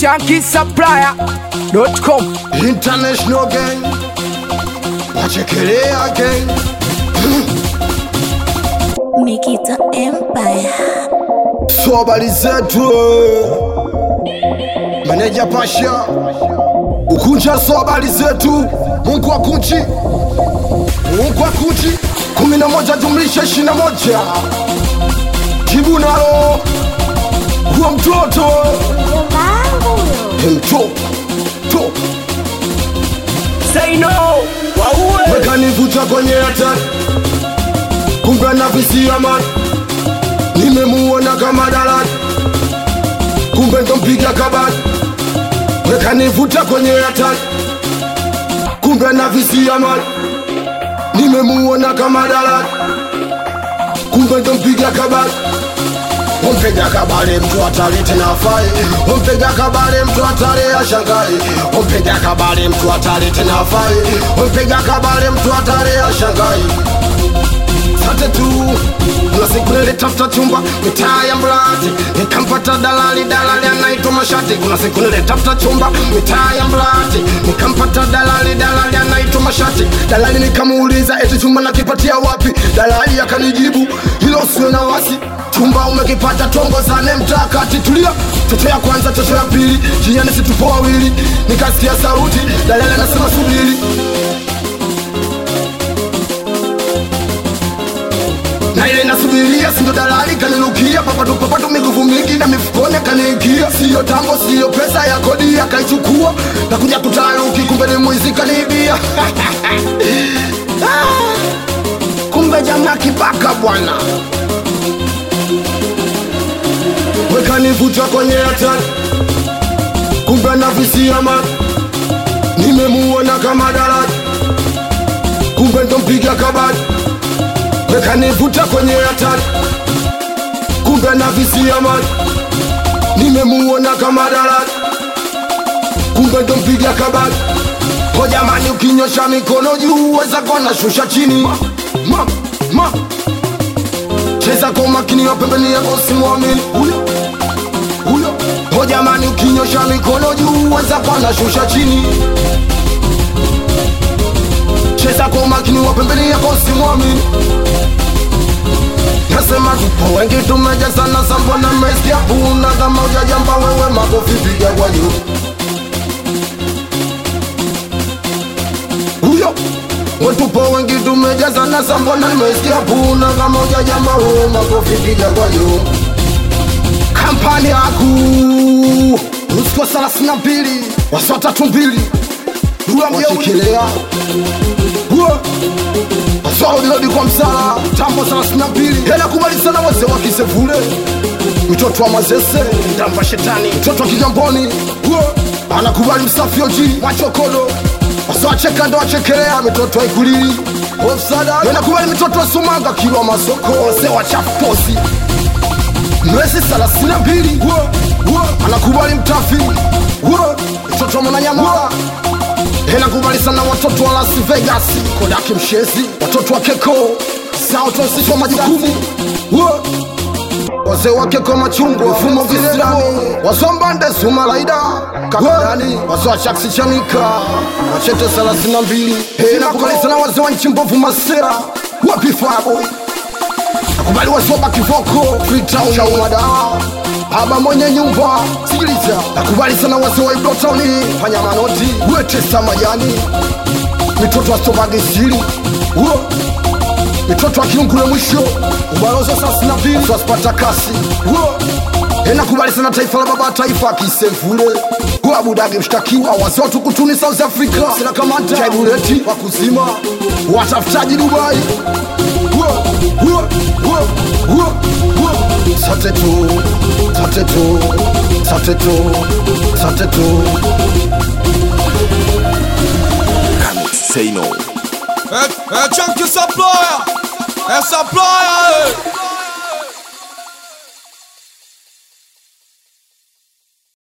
shankisupplier.com International gang nachekelea gang Mikita Empire. so habari zetu meneja pasha ukunja so habari zetu mungu wa kunchi mungu wa kunchi kumi na moja jumlisha ishiri na moja jibu nalo huwa mtoto mto to Say no Waue mekanivuta kwenye hatari kumbe na visia mani nimemuona kama dalali kumbe ndompiga kabali mekanivuta kwenye hatari kumbe na visia mani nimemuona kama dalali kumbe ndompiga kabali Ompiga kabale mtu hatari tena afai Ompiga kabale mtu hatari ashangai Ompiga kabale mtu hatari tena afai Ompiga kabale mtu hatari ashangai Sate tu kuna siku nilitafuta chumba mitaa ya Mlati nikampata dalali, dalali anaitwa Mashati. Kuna siku nilitafuta chumba mitaa ya Mlati nikampata dalali, dalali anaitwa Mashati. Dalali nikamuuliza eti chumba nakipatia wapi? Dalali akanijibu hilo sio na wasi chumba umekipata tongozane mtakati tulia chocho ya kwanza chocho ya pili jiani situpo wawili nikasikia sauti dalali anasema subiri na ile nasubiria sindo dalali kanilukia papatu papatu miguvu mingi na mifukoni kaniingia siyo tambo siyo pesa ya kodi akaichukua na kuja kutaruki kumbe ni mwizi kaniibia Ah, kumbe jamaa kibaka bwana wekanivuta kwenye hatari kumbe na visia mani nimemuona kama dalali kumbe ndompiga kabali wekanivuta kwenye hatari kumbe na visia mani nimemuona kama dalali kumbe ndompiga kabali ko jamani ukinyosha mikono juu weza kona shusha chini ma, ma, ma. cheza kwa makini wa pembeni yako simwamini huyo huyo ho jamani ukinyosha mikono juu weza kona shusha chini cheza kwa makini wa pembeni yako simwamini nasema tupo wengi tumejazana sambo na meskia puna kama ujajamba wewe makofi piga kwa juu huyo wetupo wengi tumejazana sambo na meskia puna kama ujajamba wewe makofi piga kwa juu kampani yaku usiku thelathini na mbili wasa tatu mbili wachekelea wasaulilodi kwa msala tambo thelathini na mbili hela kubali sana wazee wa kisevule mtoto wa mazese ndamba shetani mtoto wa kigamboni anakubali msafi oji machokodo wasawacheka ndo wachekelea mitoto wa ikulili ofsada anakubali mitoto wa sumanga kilwa masoko wazee wa chafuposi mwezi thelathini na mbili anakubali mtafi Wo, mtoto wa mwananyama inakubali sana watoto wa Las Vegas kodaki mshezi watoto wa keko saotosishwa majukumu Wo, wazee wa keko machungwa mfumo visirani wasombande sumalaida kakadani wazee wa chaksi chanika wachete thelathini na mbili inakubali sana wazee wa nchi mbovu masera wapi faboy nakubali wasoba kivoko freetown cha umadawa aba mwenye nyumba sikiliza nakubali sana wase wa ibrotoni fanya manoti wetesa majani mitoto wa sobagisiri uo mitoto wa kiungule mwisho ubalozi sasi na pili waspata kasi uo inakubali sana taifa la baba taifa akisemfule abudage mshtakiwa wase wa tukutuni south africa sina kamata jaibuleti wa kuzima watafutaji dubai Uo, uo, uo, uo, uo. Sate tu, sate tu, sate tu, sate tu. Say no. É, é Chunky Supplier! É Supplier!